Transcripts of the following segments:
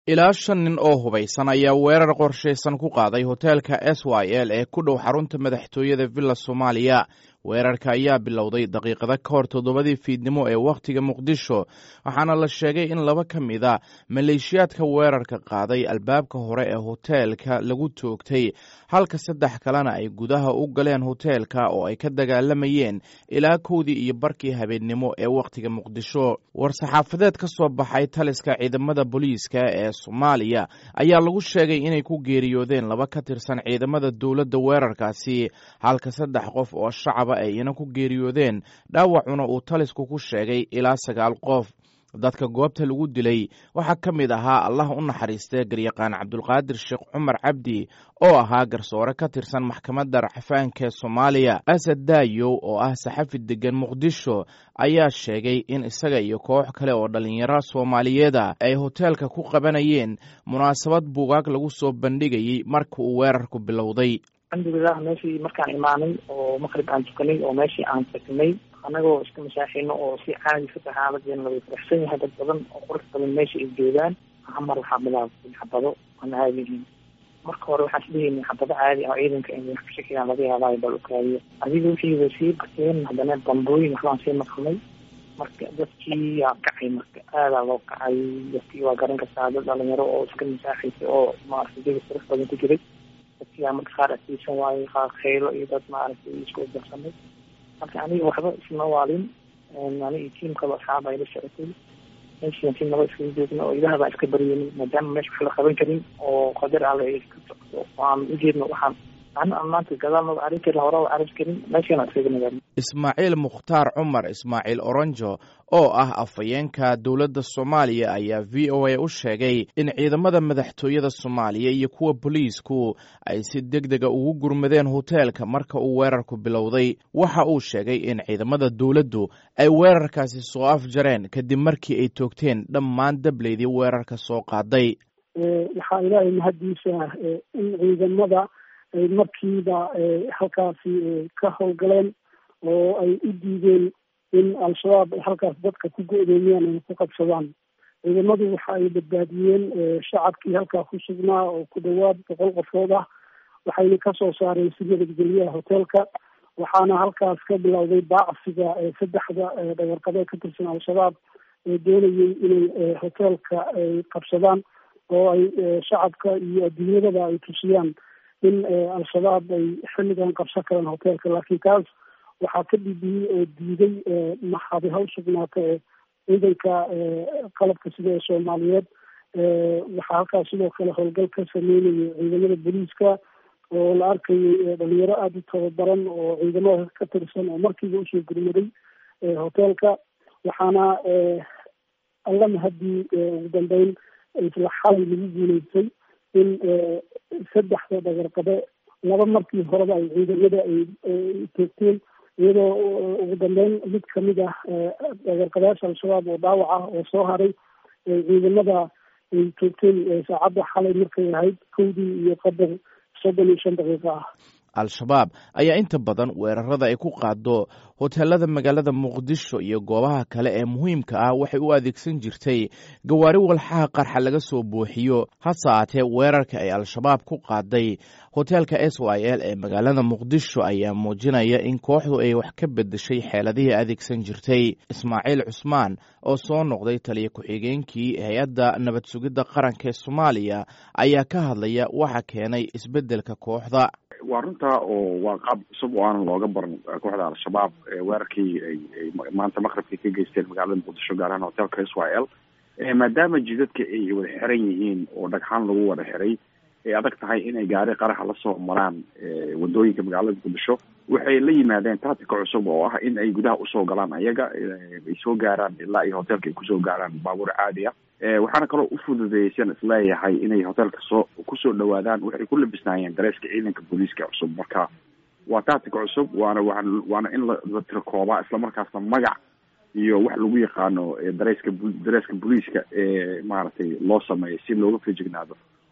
ilaa shan nin oo hubaysan ayaa weerar qorshaysan ku qaaday hoteelka s y l ee ku dhow xarunta madaxtooyada villa soomaaliya weerarka ayaa bilowday daqiiqada ka hor toddobadii fiidnimo ee wakhtiga muqdisho waxaana la sheegay in laba ka mid a maleeshiyaadka weerarka qaaday albaabka hore ee hoteelka lagu toogtay halka saddex kalena ay gudaha u galeen hoteelka oo ay ka dagaalamayeen ilaa kowdii iyo barkii habeennimo ee wakhtiga muqdisho war-saxaafadeed ka soo baxay taliska ciidamada booliiska ee soomaaliya ayaa lagu sheegay inay ku geeriyoodeen laba ka tirsan ciidamada dowladda weerarkaasi halka saddex qof oo shacaba ay ina ku geeriyoodeen dhaawacuna uu talisku ku sheegay ilaa sagaal qof dadka goobta lagu dilay waxaa ka mid ahaa allah u naxariistee garyaqaan cabdulqaadir sheekh cumar cabdi oo ahaa garsoore ka tirsan maxkamadda racfaanka ee soomaaliya asad daayow oo ah saxafi degan muqdisho ayaa sheegay in isaga iyo koox kale oo dhallinyaro soomaaliyeeda ay hoteelka ku qabanayeen munaasabad buugaag lagu soo bandhigayey marka uu weerarku bilowday alxamdulilah meeshii markaan imaanay oo maqrib aan tukanay oo meeshii aan tagnay anagoo iska masaaxino oo si caadi fata xaaladeena laga faraxsan yahay dad badan oo qurux badan meesha ay joogaan hamar waxaa bilaabtay xabado aan caadihin marka hore waxaan isdhehayna xabado caadi ah ciidanka in wax kashakigaan laga yaabaayo bal ukaadiyo adiga wixii way sii bateen haddana bambooyin waxbaan sii maqnay marka dadkii yaa kacay marka aadaa loo kacay dadkii waa garan kartaa dad dhalinyaro oo iska masaaxaysay oo maaragtay jaga qurux badan ku jiray dadkiyaa marka qaar asiisan waayey qaar kheylo iyo dad maaragtay isku darsamay marka aniga waxba isma waalin aniga tiim kalo asxaab ay la socotay meeshian si naba iskaga joogna oo ilaah baa iska baryenin maadaama meesha wax la qaban karin oo qadar alle ay ka socdo aan ujeedno waxaan maanta gadaal arrin karin hore arrin karin meeshaan iskaga nagaano ismaaciil mukhtaar cumar ismaaciil oronjo oo ah afhayeenka dowladda soomaaliya ayaa v o a u sheegay in ciidamada madaxtooyada soomaaliya iyo kuwa booliisku ay si deg dega ugu gurmadeen hoteelka marka uu weerarku bilowday waxa uu sheegay in ciidamada dowladdu ay weerarkaasi soo afjareen kadib markii ay toogteen dhammaan dableydii weerarka soo qaaday waxaa ilaahay mahaddiisa in ciidamada ay markiiba halkaasi ka howlgaleen oo ay u diideen in al-shabaab ay halkaas dadka ku go-doomiyaan ay ku qabsadaan ciidamadu waxa ay badbaadiyeen shacabkii halkaa ku sugnaa oo ku dhawaad boqol qofood ah waxayna kasoo saareen si nabadgelyaha hoteelka waxaana halkaas ka bilowday baacsiga saddexda dhagarqabe ka tirsan al-shabaab ee doonayay inay hoteelka ay qabsadaan oo ay shacabka iyo adduunyadaba ay tusiyaan in al-shabaab ay xilligan qabsan karaan hoteelka laakiin taas waxaa ka dhibiyey oo diiday maxaadi ha u sugnaata ee ciidanka qalabka sida ee soomaaliyeed waxaa halkaas sidoo kale howlgal ka sameynayay ciidamada booliiska oo la arkayay dhalinyaro aada u tababaran oo ciidamada ka tirsan oo markiiba usoo gurmaday hoteelka waxaana alla mahadii ugu dambeyn isla xalay lagu guuleystay in saddexda dhagarqabe laba markii horeba ay ciidamada ay toogteen iyadoo ugu dambeyn mid kamid ah dhagarqabeyaasha al-shabaab oo dhaawac ah oo soo haray ciidamada ay toogteen saacadda xalay markay ahayd kowdii iyo qadar soddon iyo shan daqiiqa ah al-shabaab ayaa inta badan weerarada ay ku qaado hoteelada magaalada muqdisho iyo goobaha kale ee muhiimka ah waxay u adeegsan jirtay gawaari walxaha qarxa laga soo buuxiyo hase aatee weerarka ay al-shabaab ku qaaday hoteelka s y l ee magaalada muqdisho ayaa muujinaya in kooxdu ay wax ka bedeshay xeeladihii adeegsan jirtay ismaaciil cusmaan oo soo noqday taliya ku-xigeenkii hay-adda nabad sugidda qaranka ee soomaaliya ayaa ka hadlaya waxa keenay isbeddelka kooxda waa runtaa oo waa qaab cusub oo aanan looga baran kooxda al-shabaab weerarkii ay maanta maqribkii ka geysteen magaalada muqdisho gaar ahaan hotelka s y l maadaama jidadka ay wada xiran yihiin oo dhagxaan lagu wada xiray ay adag tahay inay gaari qaraxa lasoo maraan wadooyinka magaalada muqdisho waxay la yimaadeen tactica cusub oo ah in ay gudaha usoo galaan ayaga ay soo gaaraan ilaa iyo hotelka ay kusoo gaaraan baabuur caadi ah waxaana kaloo ufududeeysan isleeyahay inay hotelka soo kusoo dhawaadaan waxay ku labisnaayeen dareeska ciidanka booliiska cusub marka waa tactic cusub waana waa waana in la tirakoobaa islamarkaasna magac iyo wax lagu yaqaano dareeska dareeska booliiska ee maaragtay loo sameeyo si looga fejignaado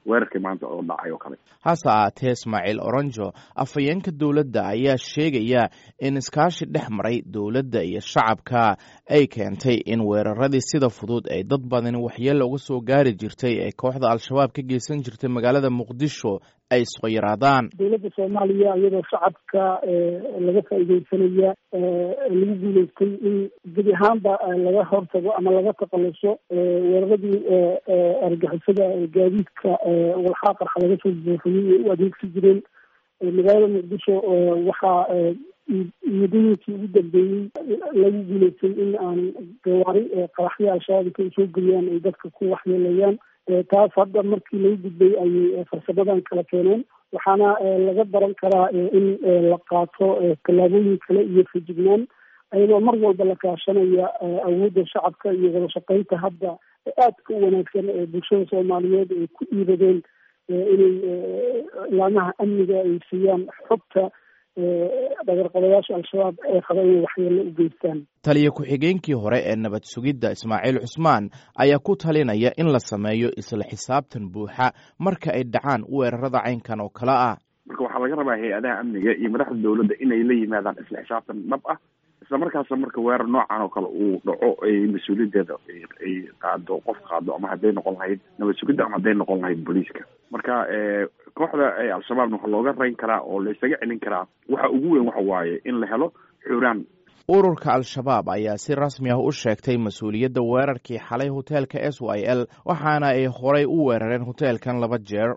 weerarkii maanta oo dhacay oo kale hase ahaatee ismaaciil oronjo afhayeenka dowladda ayaa sheegaya in iskaashi dhex maray dowladda iyo shacabka ay keentay in weeraradii sida fudud ay dad badani waxyeella uga soo gaari jirtay ee kooxda al-shabaab ka geysan jirtay magaalada muqdisho ay soo yaraadaan dowladda soomaaliya iyadoo shacabka laga faa'iideysanaya lagu guuleystay in gebi ahaanba laga hortago ama laga taqaluso weeraradii argixisada gaadiidka walxaa qarxa laga soo buuxiyey ee u adeegsi jireen magaalada muqdisho waxaa muddooyinkii ugu dambeeyey lagu guuleystay in aan gawaari qaraxyo al-shabaab intay soo geliyaan ay dadka ku waxyeelayaan taas hadda markii lagu gudbay ayay farsamadan kala keeneen waxaana laga baran karaa in la qaato tallaabooyin kale iyo fejignaan ayadoo mar walba la kaashanaya awoodda shacabka iyo wada shaqeynta hadda aadka u wanaagsan ee bulshada soomaaliyeed ay ku dhiibadeen inay laamaha amniga ay siiyaan xogta dhagarqabayaasha al-shabaab ee qaba inay waxyeello u geystaan taliya ku-xigeenkii hore ee nabad sugidda ismaaciil cusmaan ayaa ku talinaya in la sameeyo isla xisaabtan buuxa marka ay dhacaan weerarada caynkan oo kale ah marka waxaa laga rabaa hay-adaha amniga iyo madaxda dowladda inay la yimaadaan isla xisaabtan dhab ah isla markaasna marka weerar noocan oo kale uu dhaco ay mas-uuliyaddeeda ay qaado qof qaado ama hadday noqon lahayd nabad sugidda ama hadday noqon lahayd booliiska marka kooxda al-shabaabna waxaa looga rayn karaa oo la isaga celin karaa waxa ugu weyn waxa waaye in la helo xuraan ururka al-shabaab ayaa si rasmi ah u sheegtay mas-uuliyadda weerarkii xalay hoteelka s y l waxaana ay horay u weerareen hoteelkan laba jeer